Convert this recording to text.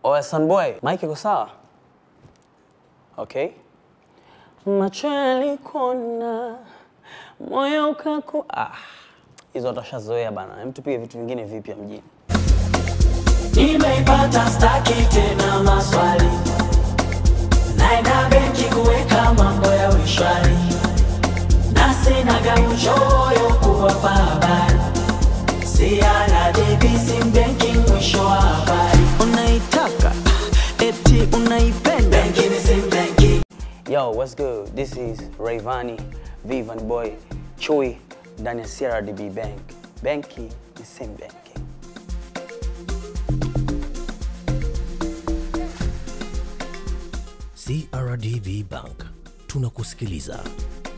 Oya Sunboy, Mike iko sawa? Okay. Macho yalikona, moyo ukaku... Ah, hizo utashazoea bana. Hem, tupige vitu vingine vipya mjini. Nimeipata staki tena maswali, naenda benki kuweka mambo ya wishwari, na sinaga uchoyo kuwapa habari, CRDB sim banking mwisho wa habari, unaitaka eti unaipenda benki ni sim banking. Yo, what's good? This is Rayvani, Vivan Boy, Chui ndani ya CRDB Bank. Benki ni same banking. CRDB Bank tunakusikiliza.